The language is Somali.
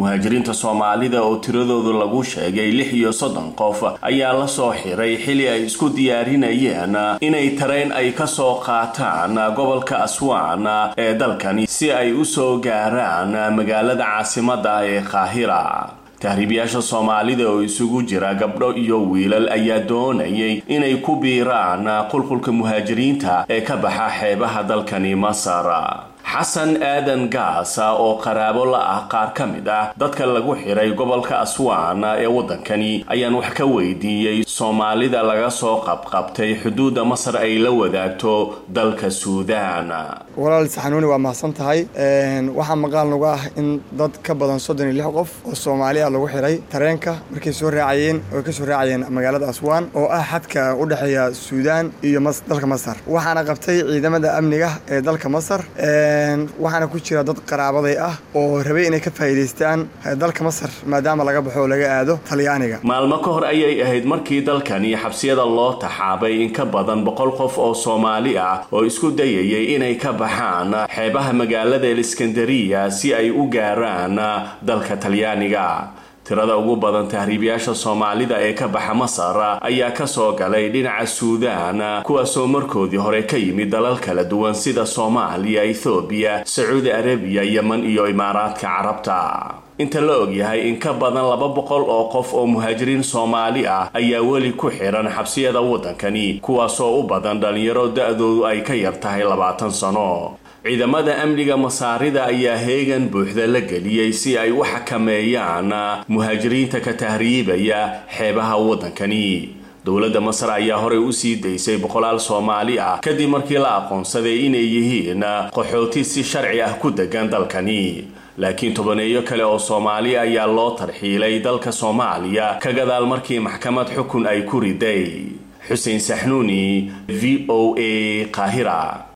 muhaajiriinta soomaalida oo tiradoodu lagu sheegay lix iyo soddon qof ayaa la soo xiray xili ay isku diyaarinayeen inay tareen ay ka soo qaataan gobolka aswaan ee dalkani si ay u soo gaaraan magaalada caasimadda ee qaahira tahriibayaasha soomaalida oo isugu jira gabdho iyo wiilal ayaa doonayay inay ku biiraan qulqulka muhaajiriinta ee ka baxa xeebaha dalkani masar xasan aadan gaasa oo qaraabo la ah qaar ka mid ah dadka lagu xiray gobolka aswaan ee waddankani ayaan wax ka weydiiyey soomaalida laga soo qabqabtay xuduudda masar ay la wadaagto dalka suudaan walaal saxanuuni waa mahadsan tahay waxaa maqaal nagu ah in dad ka badan soddon iyo lix qof oo soomaali ah lagu xiray tareenka markay soo raacayeen oo ka soo raacayeen magaalada aswaan oo ah xadka u dhexeeya suudaan iyo dalka masar waxaana qabtay ciidamada amniga ee dalka masar waxaana ku jira dad qaraabaday ah oo rabay inay ka faa'iidaystaan dalka masar maadaama laga baxo oo laga aado talyaaniga maalmo ka hor ayay ahayd markii dalkani xabsiyada loo taxaabay in ka badan boqol qof oo soomaali ah oo isku dayayay inay ka baxaan xeebaha magaalada eliskandariya si ay u gaaraan dalka talyaaniga tirada ugu badan tahriibayaasha soomaalida ee ka baxa masar ayaa ka soo galay dhinaca suudaan kuwaasoo markoodii hore ka yimid dalal kala duwan sida soomaaliya ethoobiya sacuudi arabiya yeman iyo imaaraadka carabta inta la ogyahay in ka badan laba boqol oo qof oo muhaajiriin soomaali ah ayaa weli ku xiran xabsiyada waddankani kuwaasoo u badan dhallinyaro da-doodu ay ka yar tahay labaatan sano ciidamada amniga masaarida ayaa heegan buuxda la geliyey si ay u xakameeyaan muhaajiriinta ka tahriibaya xeebaha waddankani dowladda masar ayaa horey u sii daysay boqolaal soomaali ah kadib markii la aqoonsaday inay yihiin qaxooti si sharci ah ku degan dalkani laakiin tobaneeyo kale oo soomaali ayaa loo tarxiilay dalka soomaaliya ka gadaal markii maxkamad xukun ay ku riday xuseen saxnuuni v o a qaahira